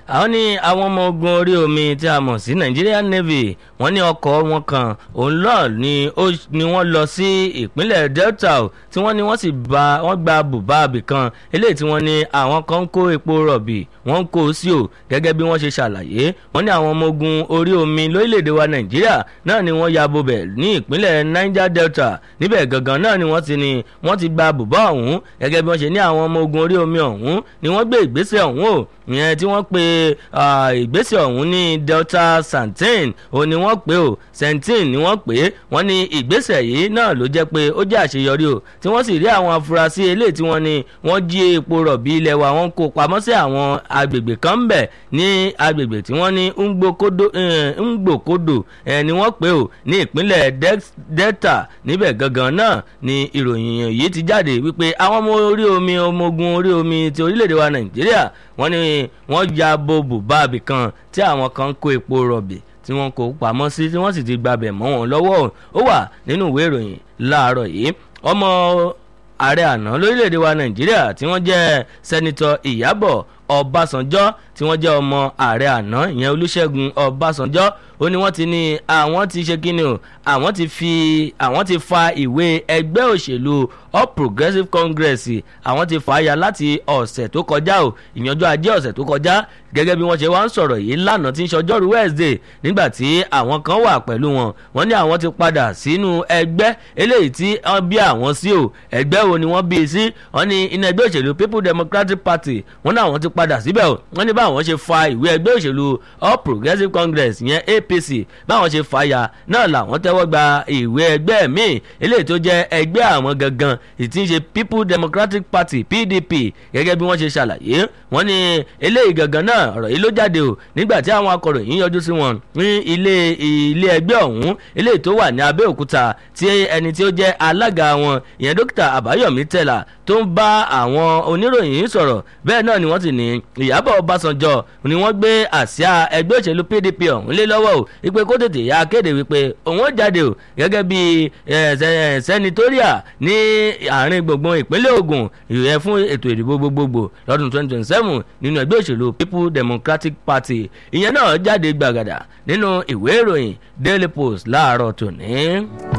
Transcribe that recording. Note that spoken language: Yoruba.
àwọn ní àwọn ọmọ ogun orí omi tí a mọ̀ sí Nigerian Navy wọ́n ní ọkọ̀ wọn kan òun lọ ni wọ́n lọ sí ìpínlẹ̀ Delta tí wọ́n ní wọ́n sì bá wọ́n gba bùbá abìkan eléyìí tí wọ́n ní àwọn kan ń kó epo rọ̀bì wọ́n ń kó o sí o gẹ́gẹ́ bí wọ́n ṣe ṣàlàyé wọ́n ní àwọn ọmọ ogun orí omi lórílẹ̀‐èdè wa Nàìjíríà náà ni wọ́n ya bobẹ̀ ní ìpínlẹ̀ Niger Delta níbẹ̀ gangan náà ni wọ́n ti ní wọ́n ti gba bùbá ọ̀hún gẹ́gẹ́ bí wọ́n ṣe ní àwọn ọmọ ogun orí omi ọ̀hún ni wọ́n gbé ìgbésẹ̀ ọ̀hún o ìyẹn tí wọ́n pe ìgbésẹ̀ ọ̀hún ní Delta Santin òun ni wọ́n pè o Santin ni wọ́n pè wọ́n ní ìgbésẹ̀ yìí náà ló jẹ́ pé ó jẹ́ àṣeyọrí o tí wọ́n sì rí àwọn afurasí eléyìí tí wọ́n ní wọ́n jí epo rọ̀bì ilẹ̀ wa wọ́n kó pamọ́ sí àwọn agbègbè kan bẹ̀ ní agbègbè tí wọ́n ní ngbòkodò ni wọ́n pè o ní ìpínlẹ̀ Delta níbẹ̀ gangan náà ni ìròyìn yìí ti jáde wípé àwọn ọmọ orí omi ọmọ ogun orí omi ti orílẹ̀-èdè wa Nàìjíríà wọ́n ní wọ́n ya bo bùbá ibì kan tí àwọn kan kó epo rọ̀bì tí wọ́n kó pamọ́ sí tí wọ́n sì ti gbabẹ̀ mọ́ wọn lọ́wọ́ ó wà nínú ìwé ìròyìn láàárọ̀ yìí ọmọ ààrẹ àná lórílẹ̀‐èdè wa nàìjíríà tí wọ́n jẹ́ sẹ́nitọ́ ìyábọ̀ ọbásanjọ́ tí wọ́n jẹ́ ọmọ ààrẹ àná ìyẹn olúṣẹ́gun ọbásanjọ́ ó ní wọ́n ti ní àwọn ti ṣe kíni o àwọn ti fi àwọn ti fa ìwé ẹgbẹ́ òṣèlú all progressives congress àwọn ti fà á ya láti ọ̀sẹ̀ tó kọjá o ìyànjọ́ ajé ọ̀sẹ̀ tó kọjá gẹ́gẹ́ bí wọ́n ṣe wá ń sọ̀rọ̀ yìí lánàá tí ń ṣọjọ́rú wednesday nígbà tí àwọn kan wà pẹ̀lú wọn wọ́n ní àwọn ti padà sínú ẹgbẹ́ eléyìí tí wọ́n bí àwọn sí o ẹgbẹ́ wo ni wọ́n bí i sí wọ́n ní iná ẹgbẹ́ òṣèlú people democratic party wọ́n ní àwọn ti padà síbẹ̀ o wọ́n ní báwọn ṣe fa ìwé ẹgbẹ́ òṣèlú all progressives congress yẹn apc báwọn ṣe fà ya náà làwọn tẹ́wọ́ gba ìwé ẹgbẹ́ míì eléyìí tó jẹ́ ẹgbẹ́ àwọn gangan ìtí ń ṣe people democratic party pdp gẹ́gẹ́ bí wọ́n ṣe ṣàlàyé wọ́n ní eléyìí gangan náà ọ̀rọ̀ yìí ló jáde o nígbà tí àwọn akọ̀ròyìn yọjú sí wọn ní ilé ilé ẹgbẹ́ ọ̀hún eléyìí tó wà ní abẹ́òkúta tí ẹni tí ó jẹ́ alága wọn ìyẹn dókítà àbáyọ̀mí tẹ̀là tó ń bá àwọn oníròyìn sọ̀rọ̀ bẹ́ẹ̀ náà ni wọ́n ti ní ìyábọ̀ ọbásanjọ́ ni wọ́n gbé àsíá ẹgbẹ́ òṣèlú pdp ọ̀hún lé lọ́wọ́ o wípé kó tètè ya kéde wípé òun ó jáde o gẹ́gẹ́ bí sẹ́nitóríà ní àárín gbùngbùn ìpínlẹ̀ Ògùn ìyẹn fún ètò ìdìbò gbogbogbò lọ́dún 2027 nínú ẹgbẹ́ òṣèlú people democratic party ìyẹn náà jáde gbàgàdà nínú ìwé ìròyìn daily post láàárọ̀ tòní.